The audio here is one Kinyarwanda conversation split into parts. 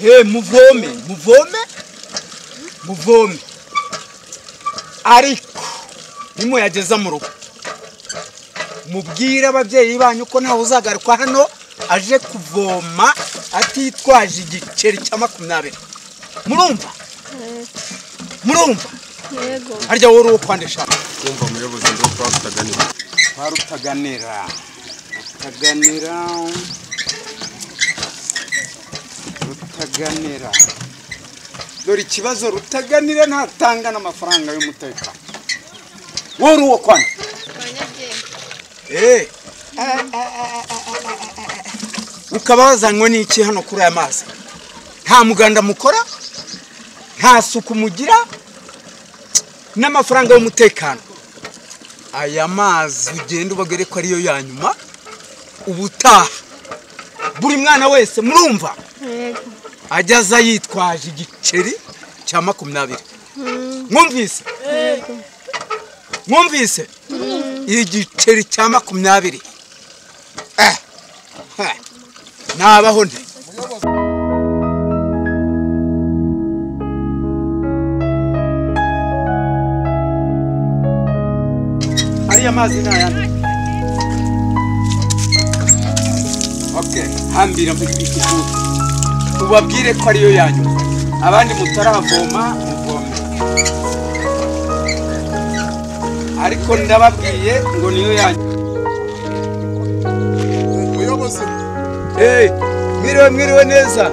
he muvome muvome muvome ariko nimuyageza mu rugo mubwire ababyeyi banyu ko ntawe uzagaruka hano aje kuvoma atitwaje igiceri cya makumyabiri murumva murumva yego harya wowe uri uwo kwandisha kumva umuyobozi ndi uko tutaganira twari utaganira utaganira rutaganira dore ikibazo rutaganira ntatanga n'amafaranga y'umutekano wowe uri uwo kwandika abanyabyeyi Eh. ukaba wazanywe n'iki hano kuri aya mazi nta muganda mukora nta suku mugira n'amafaranga y'umutekano aya mazi ugenda ubagere ko ariyo ya nyuma ubutaha buri mwana wese murumva yego ajya aza yitwaje igiceri cya makumyabiri mwumvise mwumvise igiceri cya makumyabiri Eh, ha, nabaho nte ariya mazi ni ayandi okay hambira mu gitutu ubabwire ko ariyo yanyu abandi mutaravoma muvome ariko ndababwiye ngo niyo yanyu umuyobozi hey, mwiriwe mwiriwe neza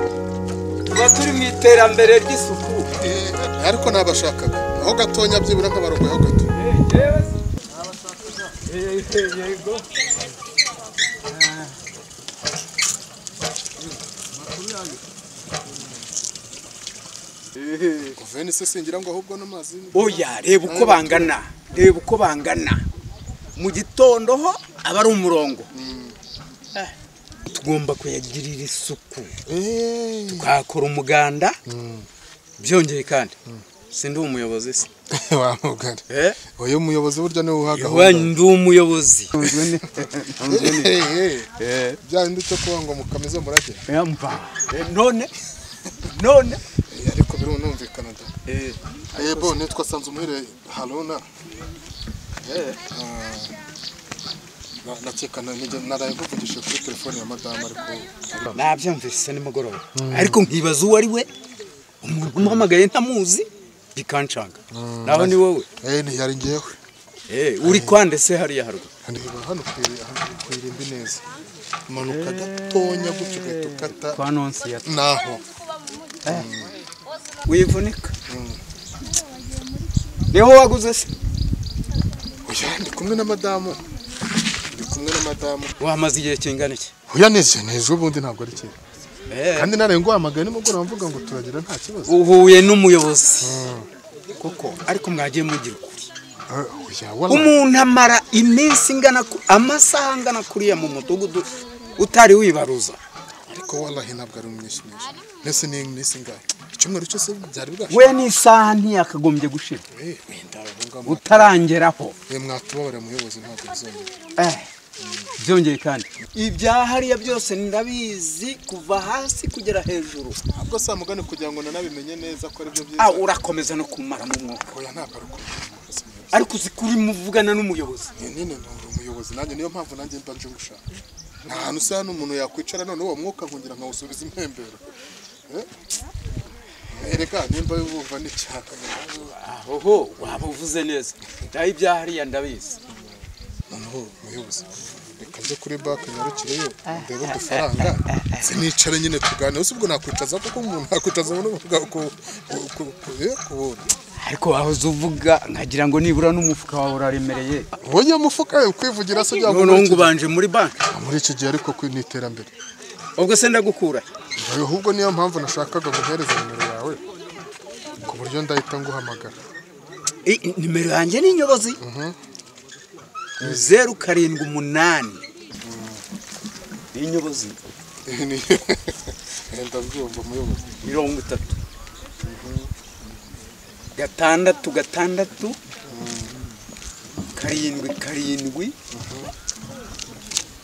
tuba turi mu iterambere ry'isuku eh, ariko ntabashakaga aho gatonya byibura nk'abarogoyeho gato Hey, yes. Hey, hey, yego. Ah. Eh. guveni isesingira ngo ahubwo n'amazi oya reba uko bangana reba uko bangana mu gitondo ho aba ari umurongo Eh, tugomba kuyagirira isuku tukakora umuganda byongeye kandi sindi umuyobozi se wamugari Eh, uyu muyobozi burya niwe uha yewe ndi umuyobozi bya bindi cyo kuba ngo mukamize murage Eh, none none Eh, ariko birumvikana da Eh, ebo nitwa sanzumuhire haruna Eh, na- nakeka na- nige- naraye muvugishije kuri telefone ya madamu ariko nabyumvise nimugoroba ariko nkibaza uwo ari we umuntu umuhamagaye ntamuzi bikancanga naho ni wowe Eh, ntiyari ngewe Eh, uri kwande se hariya haruguru Reba hano kwiri- hano kwirimbi neza manuka gatonya gutyo ugahita ukata kwa nonsi ya naho wivunika niho waguze se oya ndi kumwe na madamu ndi kumwe na madamu wamaze igihe kingana iki oya nejeneje ubundi ntabwo ari kera Eh, kandi naraye nguhamagaye nimugoroba mvuga ngo turagira nta kibazo uhuye n'umuyobozi kuko ariko mwagiye mugira ukuri Eh, oya wala umuntu amara iminsi ingana ku- amasaha angana kuriya mu mudugudu utari wibaruza ariko walahi ntabwo ari umwinshi mwinshi mbese ni iminsi ingahe icyumweru cyose byari bwaje we n'isaha ntiyakagombye gushira Eh, wenda wabungamo. utarangeraho Eh, mwatubabarira muyobozi ntabwo bizongera Eh, byongeye kandi ibya hariya byose ndabizi kuva hasi kugera hejuru ntabwo saa mugani kugira ngo nanabimenye neza ko aribyo Ah, byiza urakomeza no kumara mu mwuka oya ntabwo ari uko ariko uzi ko urimo uvugana n'umuyobozi Ni nyine nturi umuyobozi nanjye niyo mpamvu nanjye mba nje gushaka nta hantu usa hano umuntu yakwicara none uwo mwuka nkongera nkawusubiza impembero Eh? erega nimba wumva n'icyaka oho waba uvuze neza naho ibya hariya ndabizi noneho umuyobozi reka njye kuri banki nyarukireyo ndebe udufaranga sinicare nyine tuganire si ubwo nakwicaza kuko umuntu yakwicaza umuntu uvuga kubona ariko wahoze uvuga nkagira ngo nibura n'umufuka wawe uraremereye wowe mufuka we kwivugira se byaba noneho ngo ubanje muri banki muri iki gihe ariko ku- ni iterambere ubwo se ndagukura ahubwo niyo mpamvu nashakaga guhereza nimero yawe ku buryo ndahita nguhamagara Eh, nimero yanjye ni inyobozi zeru karindwi umunani ni inyobozi Ni- ndabyumva umuyobozi mirongo itatu gatandatu gatandatu karindwi karindwi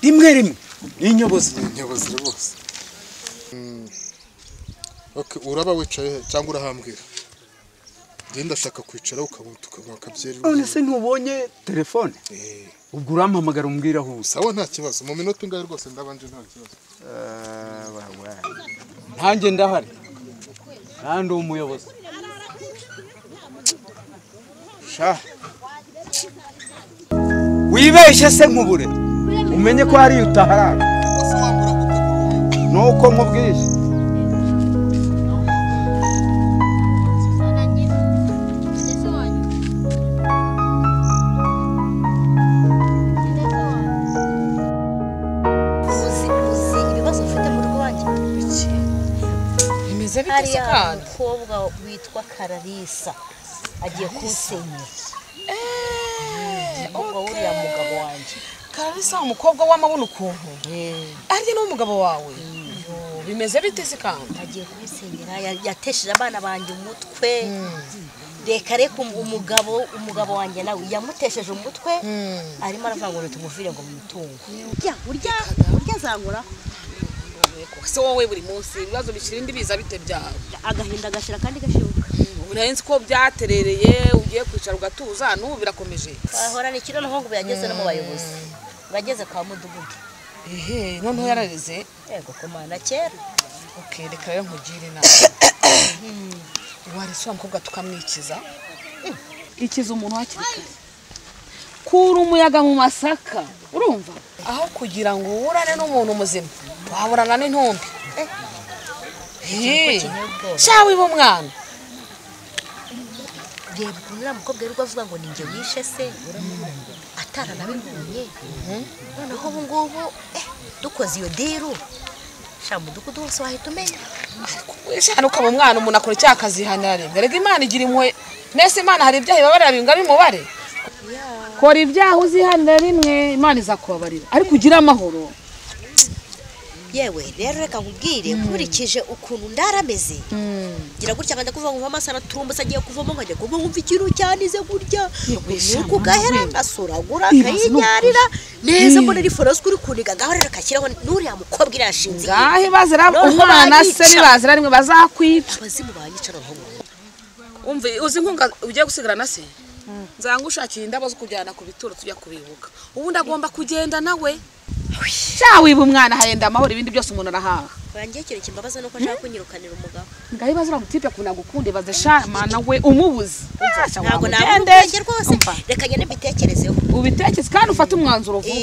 rimwe rimwe ni inyobozi nyobozi rwose Mm. Okay, uraba wicaye he? cyangwa urahambwira njye ndashaka kwicaraho ukanywa tukanywa akabyeri none se ntubonye telefone Eh, ubwo urampamagara umbwira aho usa sawa nta kibazo mu minota ingahe rwose ndabanje nta kibazo ntanjye ndahari kandi umuyobozi sha wibeshye se nkubure umenye ko hari utaharara nuko nkubwiye uzi uzi ibibazo ufite mu rugo wanjye bimeze bite se hariya kandi umukobwa witwa kararisa agiye kunsenyera umukobwa w'uriya mugabo wanjye karisa umukobwa w'amabona ukuntu arye n'umugabo wawe Yo, bimeze bite se kandi agiye kunsenyera ya- yatesheje abana banjye umutwe reka reka um- umugabo umugabo wanjye nawe yamutesheje umutwe arimo aravuga ngo nitumuvire ngo mu mutungo urya urya urya zangura se wowe buri munsi ibibazo bikiri imbibi biza bite byawe agahinda gashira kandi gashibuka ubu nahise uko byaterereye ugiye kwicara ugatuza n'ubu birakomeje bahorana ikiro n'aho ngo yageze no mu bayobozi bageze kwa mudugudu ehe noneho yarareze yego komana kera okay, reka rero nkugire inama warese wa mukobwa tukamwikiza ikiza umuntu hakiri kare kura umuyaga mu masaka urumva aho kugira ngo uburane n'umuntu muzima waburana n'intumbi Eh. kineye ubwoba sha wiba umwana reba ukuntu uriya mukobwa wirirwa avuga ngo ninjye wishe se ataranabibonye noneho ubu ngubu eh, dukoze iyo diru sha mudugudu wose wahita umenya shana ukaba umwana umuntu akora icyaha akazihanira rimwe rega imana igira impuhwe mwese imana hari ibyaha ibabarira bingana umubare kora ibyaha uzihanira rimwe imana izakubabarira ariko ugire amahoro yewe rero reka nkubwire nkurikije ukuntu ndarameze ngira gutya nkajya kuvuga ngo amaso araturumbutse agiye kuvamo nkajya kuvuga ngo mva ikintu cyanize gutya umwuka ugahera ngasuragura akayinyarira neza mbona ari foroswe uri kuniga ngaho rero kashyiraho n'uriya mukobwa iriya nshinzi ye. ngaho ibazira umwana se bibazira rimwe bazakwica abazimu banyicara aho ngaho umve uzi nkunga ugiye gusigarana se nzangushakira indabo zo kujyana ku bituro tujya kubibuka ubundi agomba kugenda nawe sha wiba umwana hahenda amahoro ibindi byose umuntu arahaha bangiye ikintu kimbabaza nuko ashaka kunyirukanira umugabo ngaho ibazira umutipe akunda gukunde ibaze sha mana we umubuze ntabwo nabona ubwenge rwose reka njye mbitekerezeho ubitekeze kandi ufate umwanzuro vuba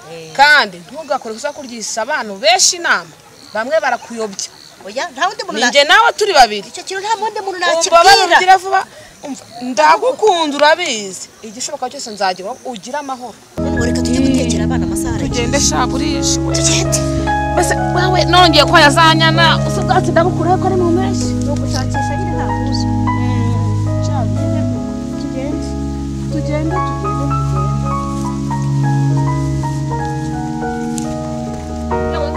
Eh, kandi ntugakore gusa kuryisha abantu benshi inama bamwe barakuyobya oya nta wundi muntu na- ninjye nawe turi babiri icyo kintu nta wundi muntu umubabaro nakibwira ugira vuba Umva, ndagukunda urabizi igishoboka cyose nzagira ugire amahoro Noneho reka tujye gutekera abana amasaha arageze ugende sha burishwe tugende mbese wewe nongeye ko yazanyana usa ubwatsi ndabukuraho ko ari mu mpeshyi ni ugushakisha nyine nta kuza tugende tugende tugende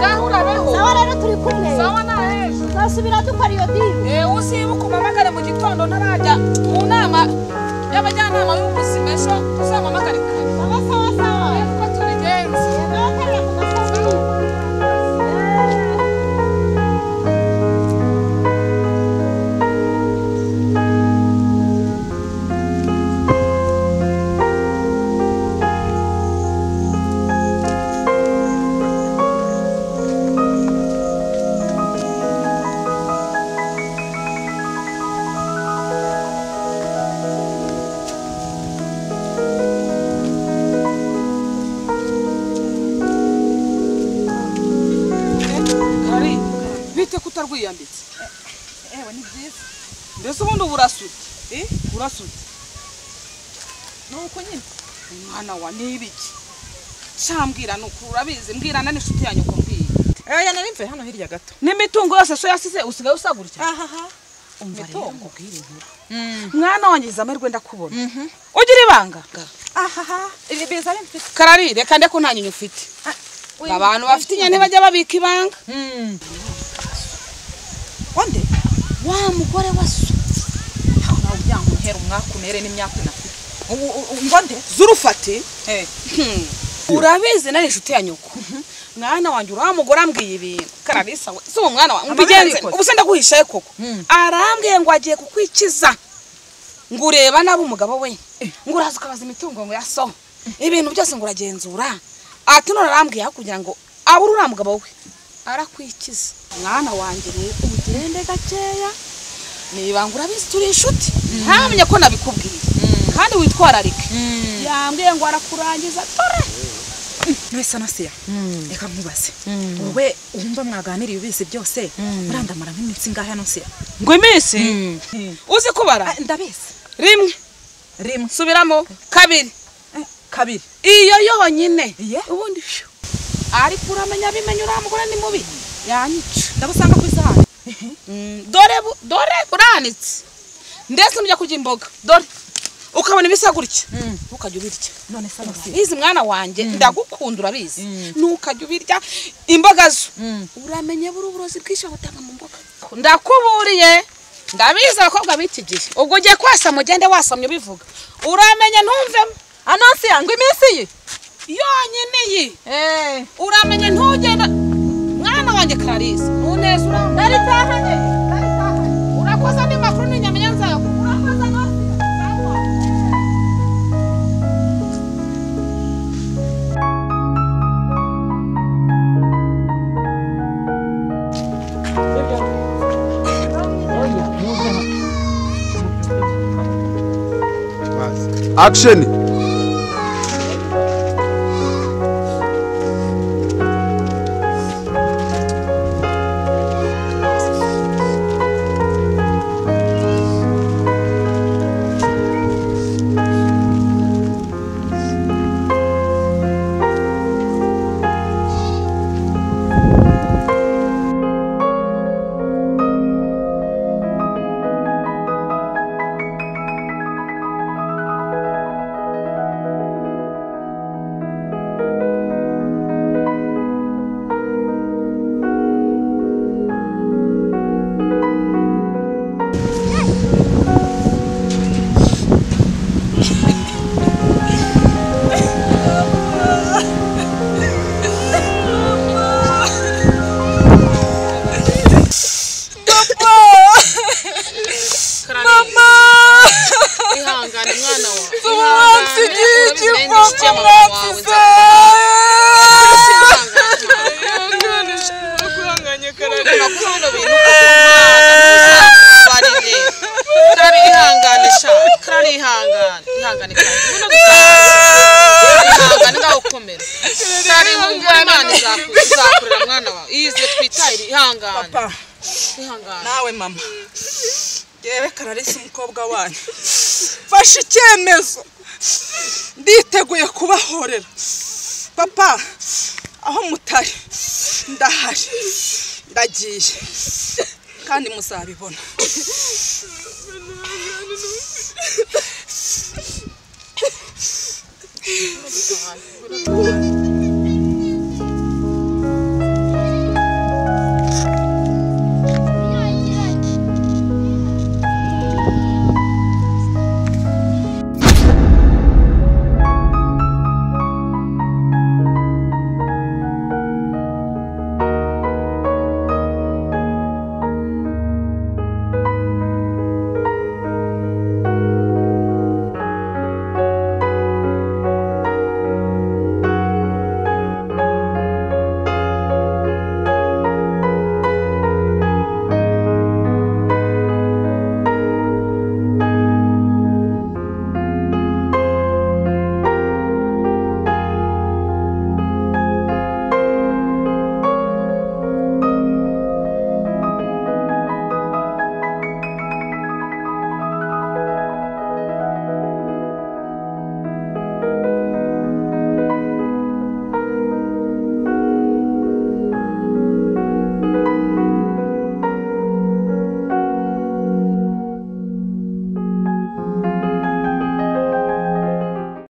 ngaho urabeho aho rero turi kumwe sawa naheza tuzasubira dukora iyo diru yewe uzibuka umamagare mu gitondo ntarajya mu nama y'abajyanama b'ubuzima ejo uzamamagare kare sawa sawa sawa kuko tubigenza nabatereye ku masaha kari bite ko utarwiyambitse ewe ni byiza mbese ubundi uba urasutse urasutse ni uko nyine mwana wa ni ibiki shambwira ni uko urabizi mbwirana n'inshuti yanyu uko mbwira Aya nari mvuye hano hirya gato. n'imitungo yose so yasize usigaye usa gutya Ahaha. umva rero nkubwire inkuru mwana wanjye izamerwe ndakubona ugira ibanga Ahaha. Ibi biza ari mfite. karari reka nde ko nta nyinyu ufite abantu bafite inyanya ntibajya babika ibanga Onde? wa mugore wa so Nawe byankuhera umwaka unere n'imyaka unafite. Ngo nde? Zurufate. Eh. urabizi nari inshuti ya nyoko mwana wanjye uriya mugore ambwiye ibintu kararisa we si uwo mwana wawe Amabere mbigenze yarikoze. ubu se ndaguhishaye koko arambwiye ngo agiye kukwikiza ngo ureba nabi umugabo we ngo uraza ukabaza imitungo ngo yaso ibintu byose ngo uragenzura ati none arambwiye aho kugira ngo abure uriya mugabo we arakwikiza mwana wanjye rero ugende gakeya nibanga urabizi turi inshuti ntamenya ko nabikubwiye kandi witwararike yambwiye ngo arakurangiza dore none se nasiya reka nkubaze wowe wumva mwaganiriye ubizi byose murandamara nk'iminsi ingahe hano siya ngo iminsi uzi kubara ndabizi rimwe rimwe subiramo kabiri kabiri iyo yonyine Iye. ubundi phew. ariko uramenya abimenya uriya mugore ni mubi yanyica ndabusanga ku isahani Mm, dore bu- dore buranitse ndetse nujya kurya imboga dore ukabona ibisa gutya ntukajya ubirya none se nasiya bizi mwana wanjye ndagukunda urabizi ntukajya ubirya imboga zo uramenye buri uburozi bwinshi butanga mu mboga ndakuburiye ndabizi abakobwa b'iki gihe ubwo ugiye kwasama ugende wasamye ubivuga uramenye ntumvemo anasiya ngo iminsi iyi yonyine iyi uramenye ntugenda mwana wanjye kararisa ntuneze uramenye ndaritahanye ndaritahanye urakoze andi makuru n'inyamenya nzakugura urakoze nose akisheni ihangane mwana wawe ihangane urabizi nari ndi inshuti y'amama wawe papa nawe mama yewe kararisa umukobwa wanyu mfashe icyemezo nditeguye kubahorera papa aho mutari ndahari ndagiye kandi muzabibona